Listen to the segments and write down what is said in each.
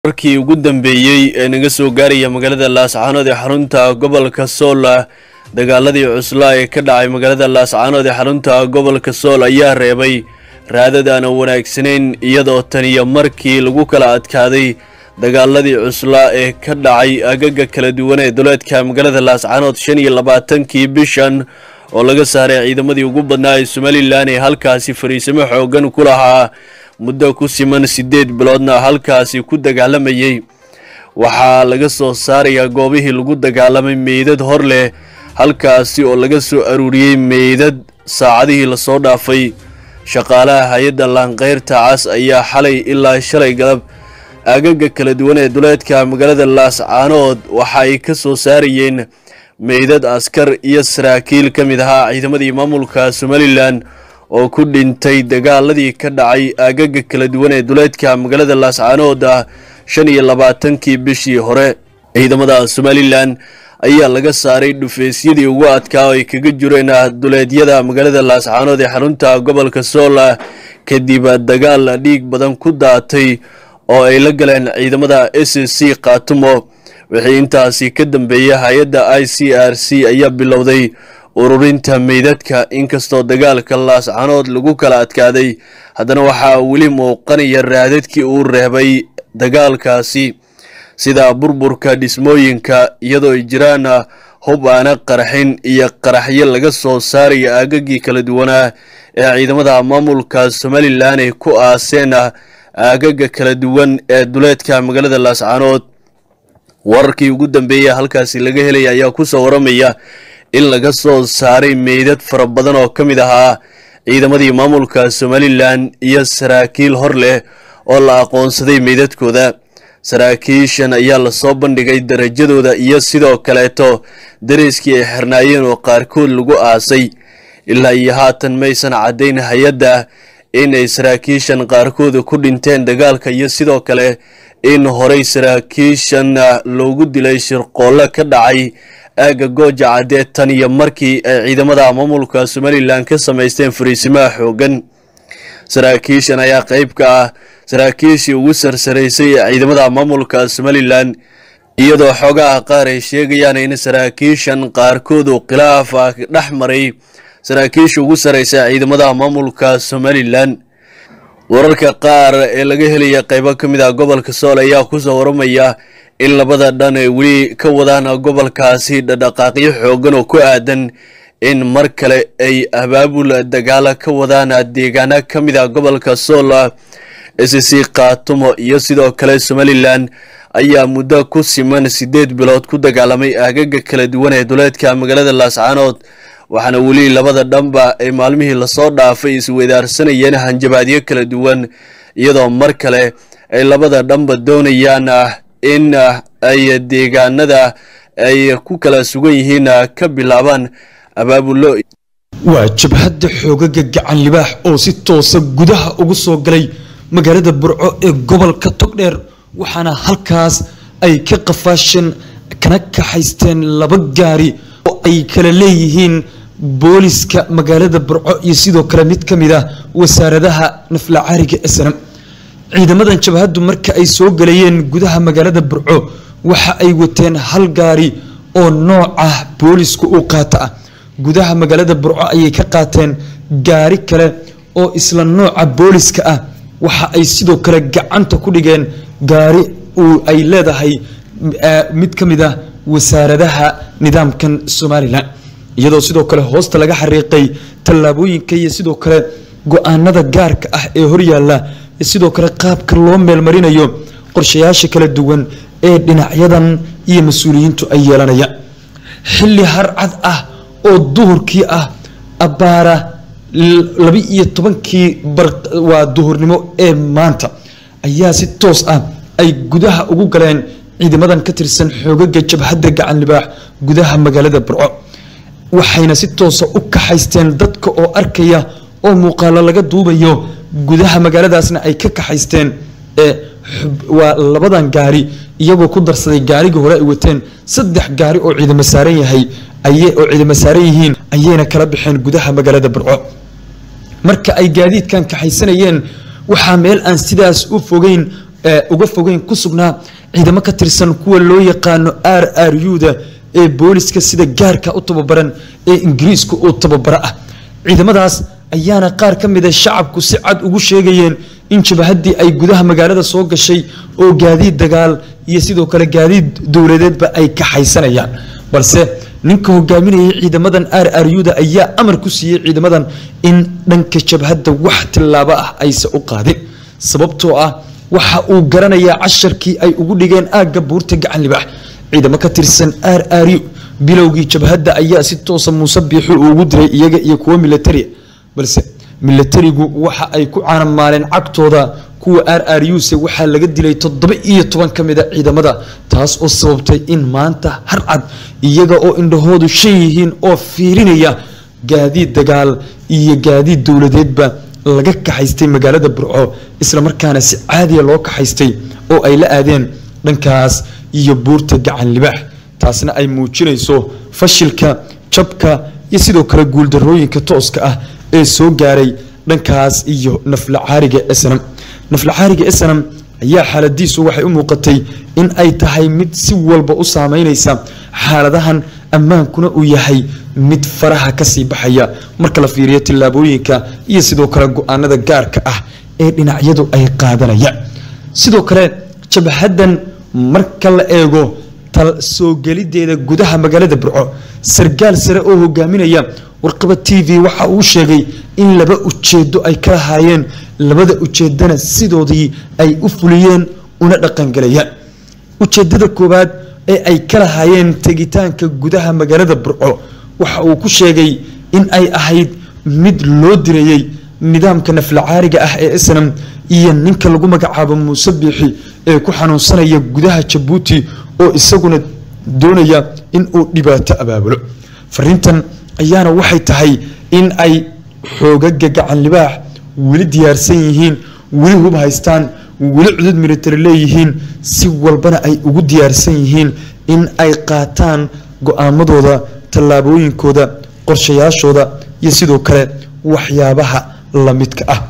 warkii ugu dambeeyey ee naga soo gaaraya magaalada laascaanood ee xarunta gobolka sool dagaaladii cuslaa ee ka dhacay magaalada laascaanood ee xarunta gobolka sool ayaa reebay raadad aan wanaagsanayn iyadoo taniyo markii lagu kala adkaaday dagaaladii cuslaa ee ka dhacay agaga kala duwan ee duleedka magaalada laascaanood shan iyo labaatankii bishan oo laga saaray ciidamadii ugu badnaa ee somalilan ee halkaasi fariisimo xoogan ku lahaa muddo ku siman siddeed biloodna halkaasi ku dagaalamayey waxaa laga soo saarayaa goobihii lagu dagaalamay meydad hor leh halkaasi oo laga soo aruuriyey meydad saacadihii lasoo dhaafay shaqaalaha hay-adda laanqeyrta cas ayaa xalay ilaa shalay galab agaga kala duwan ee duleedka magaalada laascaanood waxa ay ka soo saarayeen meydad askar iyo saraakiil ka mid ahaa ciidamadii maamulka somalilan oo ku dhintay dagaaladii ka dhacay agaga kala duwan ee duleedka magaalada laascaanood ah shan iyo labaatankii bishii hore ciidamada somalilan ayaa laga saaray dhufeysyadii ugu adkaa oo ay kaga jireen duleedyada magaalada laascaanood ee xarunta gobolka soola kadib dagaal dhiig badan ku daatay oo ay la galeen ciidamada s c khaatumo wixii intaasi ka dambeeyay hay-adda i c r c ayaa bilowday ururinta meydadka inkastoo dagaalka laascanood lagu kala adkaaday haddana waxaa weli muuqanaya raadadkii uu reebay dagaalkaasi sida burburka dhismooyinka iyadoo ay jiraan hub aana qaraxin iyo qaraxyo laga soo saaraya aagagii kala duwanaa ee ciidamada maamulka somalilan ay ku aaseen aagaga kala duwan ee duleedka magaalada laascanood wararkii ugu dambeeya halkaasi laga helaya ayaa kusoo waramaya in laga soo saaray meydad fara badan oo ka mid ahaa ciidamadii maamulka somalilan iyo saraakiil hor leh oo la aqoonsaday meydadkooda saraakiishan ayaa lasoo bandhigay darajadooda iyo sidoo kaleeto dareyskii ay xirnaayeen oo qaarkood lagu aasay ilaa iyo haatan maysan caddayn hay-adda in ay saraakiishan qaarkooda ku dhinteen dagaalka iyo sidoo kale in horey saraakiishan loogu dilay shirqoollo ka dhacay aagga gooja caddee tan iyo markii ay ciidamada maamulka somalilan ka samaysteen fariisimaha xoogan saraakiishan ayaa qeyb ka ah saraakiishii ugu sarsaraysay ee ciidamada maamulka somalilan iyadoo xoogaha qaar ay sheegayaan in saraakiishan qaarkoodu khilaaf ah dhex maray saraakiisha ugu sarraysa ciidamada maamulka somalilan wararka qaar ee laga helaya qeybo ka mid ah gobolka sool ayaa kusoo waramaya in labada dhan ay weli ka wadaan gobolkaasi dhadhaqaaqyo xoogan oo ku aadan in mar kale ay abaabul dagaalo ka wadaan deegaana ka mid ah gobolka sool s c khaatumo iyo sidoo kale somalilan ayaa muddo ku siman siddeed bilood ku dagaalamay aagaga kala duwan ee duleedka magaalada laascaanood waxaana weli labada dhanba ay maalmihii lasoo dhaafay isweydaarsanayeen hanjabaadyo kala duwan iyadoo mar kale ay labada dhanba doonayaan in ay deegaanada ay ku kala sugan yihiin ka bilaabaan abaabulo waa jabhadda xoogaga gacan libaax oo si toosa gudaha ugu soo galay magaalada burco ee gobolka togdheer waxaana halkaas ay ka qafaasheen kana kaxaysteen laba gaari oo ay kala leeyihiin booliska magaalada burco iyo sidoo kale mid ka mid ah wasaaradaha naflacaariga snam ciidamadan jabhaddu marka ay soo galayeen gudaha magaalada burco waxa ay wateen hal gaari oo nooca boolisku u qaata ah gudaha magaalada burco ayay ka qaateen gaari kale oo isla nooca booliska ah waxa ay sidoo kale gacanta ku dhigeen gaari uu ay leedahay mid ka mid ah wasaaradaha nidaamkan somalilan iyadoo sidoo kale hoosta laga xariiqay tallaabooyinka iyo sidoo kale go-aanada gaarka ah ee horyaalla sidoo kale qaabka loo meelmarinayo qorshayaasha kala duwan ee dhinacyadan iyo mas-uuliyiintu ay yeelanayaan xilli harcad ah oo duhurkii ah abbaara laba-iyo tobankii waa duhurnimo ee maanta ayaa si toos ah ay gudaha ugu galeen ciidamadan ka tirsan xoogaga jabhadda gacan libaax gudaha magaalada burco waxayna si toosa u kaxaysteen dadka oo arkaya oo muuqaalo laga duubayo gudaha magaaladaasna ay ka kaxaysteen waa labadan gaari iyagoo ku darsaday gaarigii hore ay wateen saddex gaari oo ciidamo saaran yahay oo ciidamo saaran yihiin ayayna kala baxeen gudaha magaalada burco marka ay gaadiidkan kaxaysanayeen waxaa meel aan sidaas u fogeyn uga fogeyn ku sugnaa ciidamo ka tirsan kuwa loo yaqaano r r u-da ee booliska sida gaarka u tababaran ee ingiriiska oo tababaro ah ciidamadaas ayaana qaar ka mida shacabku si cad ugu sheegayeen in jabahadii ay gudaha magaalada soo gashay oo gaadiid dagaal iyo sidoo kale gaadiid dowladeedba ay kaxaysanayaan balse ninka hogaaminayay ciidamadan r r u-da ayaa amar ku siiyey ciidamadan in dhanka jabhadda wax tillaabo ah aysa u qaadin sababtoo ah waxa uu garanayaa casharkii ay ugu dhigeen aagga buurta gacan libaax ciidamo ka tirsan r r u bilowgii jabhadda ayaa si toosa muuse biixu ugu diray iyaga iyo kuwo militaria balse milatarigu waxa ay ku caanamaaleen cagtooda kuwa r r u se waxaa laga dilay toddoba iyo toban ka mida ciidamada taas oo sababtay in maanta harcad iyaga oo indhahoodu shan yihiin oo fiirinaya gaadiid dagaal iyo gaadiid dowladeedba laga kaxaystay magaalada burco islamarkaana si caadiya loo kaxaystay oo ay la aadeen dhankaas iyo buurta gacan libaax taasna ay muujinayso fashilka jabka iyo sidoo kale guuldarooyinka tooska ah ee soo gaaray dhankaas iyo naflacaariga snam naflacaariga snam ayaa xaaladiisu waxay u muuqatay in ay tahay mid si walba u saameynaysa xaaladahan ammaankuna uu yahay mid faraha kasii baxaya marka la fiiriyo tillaabooyinka iyo sidoo kale go-aanada gaarka ah ee dhinacyadu ay qaadanayaan sidoo kale jabhadan marka la eego soo gelideeda gudaha magaalada burco sargaal sare oo hogaaminaya warqaba t v waxa uu sheegay in laba ujeedo ay ka lahaayeen labada ujeedana sidoodii ay u fuliyeen una dhaqangalayaan ujeedada koowaad ee ay ka lahaayeen tegitaanka gudaha magaalada burco waxa uu ku sheegay in ay ahayd mid loo direeyey nidaamka naflacaariga ah ee snam iyo ninka lagu magacaabo muuse biixi ee ku xanuunsanaya gudaha jabuuti oo isaguna doonaya in uu dhibaato abaabulo fariintan ayaana waxay tahay in ay xoogaga gacan libaax weli diyaarsan yihiin weli hub haystaan weli cudud military leeyihiin si walbana ay ugu diyaarsan yihiin in ay qaataan go-aamadooda tallaabooyinkooda qorshayaashooda iyo sidoo kale waxyaabaha lamidka ah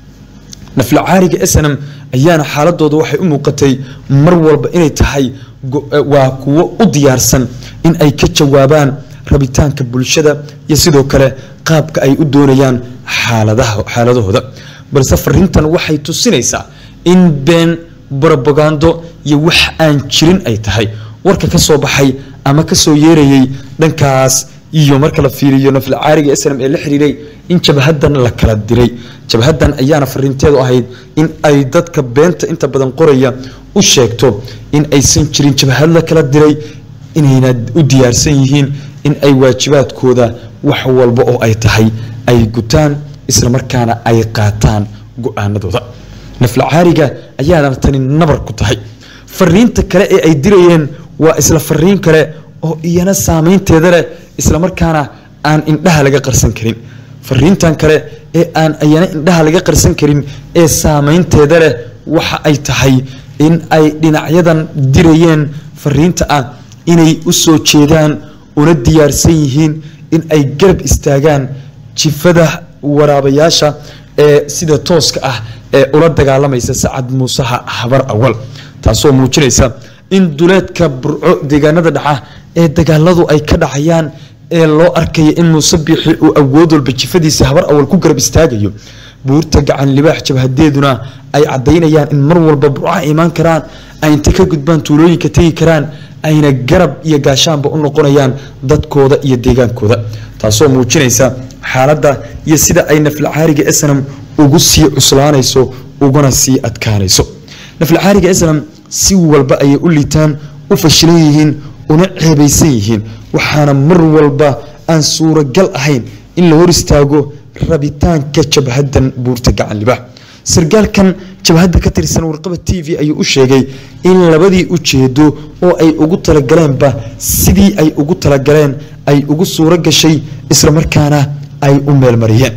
naflacaariga snam ayaana xaaladooda waxay u muuqatay mar walba inay tahay waa kuwo u diyaarsan in ay ka jawaabaan rabitaanka bulshada iyo sidoo kale qaabka ay u doonayaan xaaladahooda balse fariintan waxay tusinaysaa in been brobagando iyo wax aan jirin ay tahay warka ka soo baxay ama kasoo yeerayay dhankaas iyo marka la fiiriyo naflacaariga snam ee la xiriiray in jabhadan la kala diray jabhadan ayaana fariinteedu ahayd in ay dadka beenta inta badan qoraya u sheegto in aysan jirin jabhad la kala diray inayna u diyaarsan yihiin in ay waajibaadkooda wax walba oo ay tahay ay gutaan islamarkaana ay qaataan go-aanadooda naflacaariga ayaana tani nabar ku tahay fariinta kale ee ay dirayeen waa isla fariin kale oo iyana saameynteeda leh islamarkaana aan indhaha laga qarsan karin fariintan kale ee aan iyana indhaha laga qarsan karin ee saameynteeda leh waxa ay tahay in ay dhinacyadan dirayeen fariinta ah inay u soo jeedaan una diyaarsan yihiin in ay garab istaagaan jifada waraabayaasha ee sida tooska ah ee ula dagaalamaysa sacad muusaha habar awal taasoo muujinaysa in duleedka burco deegaanada dhaca ee dagaaladu ay ka dhacayaan ee loo arkaya in muuse biixi uu awood walba jifadiisa habar awal ku garab istaagayo buurta gacan libaax jabhadeeduna ay cadaynayaan in mar walba burco ay imaan karaan ay inta ka gudbaan tuulooyinka tegi karaan ayna garab iyo gaashaanba u noqonayaan dadkooda iyo deegaankooda taasoo muujinaysa xaaladda iyo sida ay naflacaariga snam ugu sii cuslaanayso uguna sii adkaanayso naflacaariga snam si walba ayay u liitaan u fashilan yihiin una ceebaysan yihiin waxaana mar walba aan suuragal ahayn in la hor istaago rabitaanka jabhadan buurta gacan libaax sargaalkan jabhadda ka tirsan warqaba t v ayuu u sheegay in labadii ujeedo oo ay ugu talagaleenba sidii ay ugu talagaleen ay ugu suuro gashay islamarkaana ay u meelmariyeen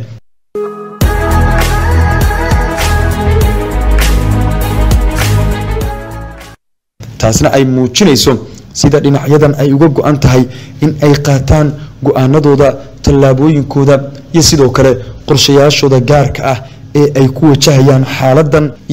taasna ay muujinayso sida dhinacyadan ay uga go-an tahay in ay qaataan go-aanadooda tallaabooyinkooda iyo sidoo kale qorshayaashooda gaarka ah ee ay ku wajahayaan xaaladan iyo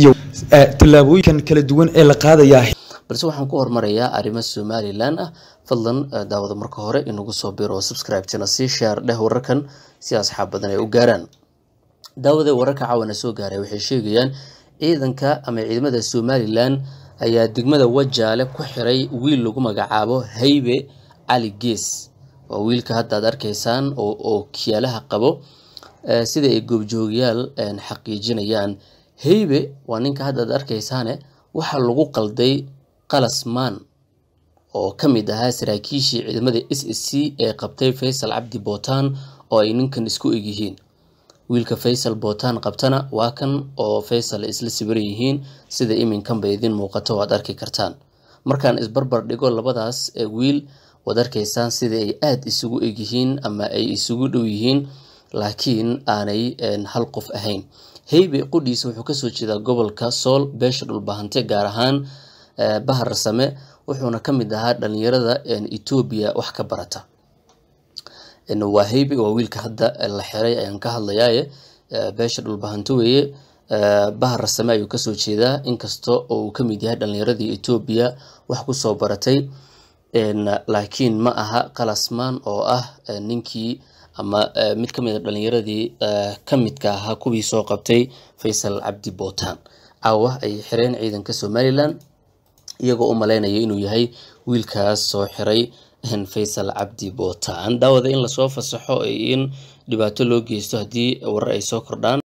tallaabooyinkan kala duwan ee la qaadayaa balse waxaan ku hormarayaa arrimo somalilan ah fadlan daawada marka hore inagu soo biro oo subscribe-tana sii share dheh wararkan si asxaab badan ay u gaaraan daawada wararka caawana soo gaaray waxay sheegayaan ciidanka ama ciidamada somalilan ayaa degmada wajaale ku xiray wiil lagu magacaabo haybe cali gees waa wiilka hadda aad arkaysaan oo kiyaalaha qabo sida ay goobjoogayaal xaqiijinayaan haybe waa ninka hadda aad arkaysaane waxaa lagu qalday qalasmaan oo ka mid ahaa saraakiishii ciidamada s s c ee qabtay faysal cabdi bootaan oo ay ninkan isku egyihiin wiilka faysal bootaan qabtana waa kan oo faysal isla sibiran yihiin sida iminkanba idin muuqato waad arki kartaan markaan isbarbar dhigo labadaas wiil waad arkaysaan sida ay aada isugu egyihiin ama ay isugu dhow yihiin laakiin aanay hal qof ahayn haybe qudhiisa wuxuu kasoo jeedaa gobolka sool beesha dhulbahante gaar ahaan bahar same wuxuuna ka mid ahaa dhalinyarada etoobiya wax ka barata waa haybe waa wiilka hadda la xiray ayaan ka hadlayaaye beesha dhulbahanto weeye bahar same ayuu kasoo jeedaa inkasta oo uu kamid yahay dhalinyaradii etoobiya wax kusoo baratay laakiin ma aha qalasmaan oo ah ninkii ama mid ka mid a dhalinyaradii ka midka ahaa kuwii soo qabtay faysal cabdi bootaan caawa ay xireen ciidanka somalilan iyagoo u malaynaya inuu yahay wiilkaas soo xiray faysal cabdi bootaan daawada in lasoo fasaxo in dhibaato loo geysto haddii warar ay soo kordhaan